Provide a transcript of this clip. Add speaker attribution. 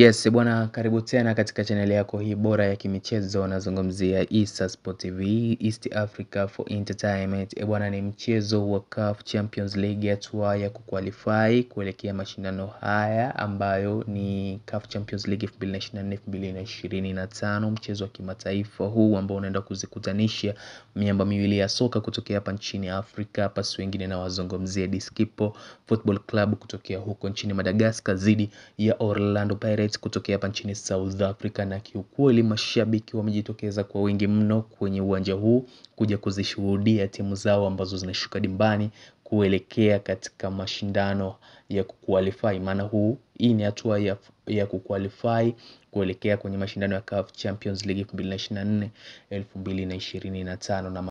Speaker 1: Yes, bwana karibu tena katika chaneli yako hii bora ya kimichezo nazungumzia Issa Sport TV, East Africa for Entertainment. E bwana ni mchezo wa CAF Champions League hatua ya kuqualify kuelekea mashindano haya ambayo ni CAF Champions League 2024-2025, mchezo wa kimataifa huu ambao unaenda kuzikutanisha miamba miwili ya soka kutokea hapa nchini Afrika, hapa si wengine na wazungumzia Diskipo Football Club kutokea huko nchini Madagascar dhidi ya Orlando Pirates kutokea hapa nchini South Africa, na kiukweli mashabiki wamejitokeza kwa wingi mno kwenye uwanja huu kuja kuzishuhudia timu zao ambazo zinashuka dimbani kuelekea katika mashindano ya kuqualify. Maana huu hii ni hatua ya, ya kuqualify kuelekea kwenye mashindano ya CAF Champions League 2024 2025 na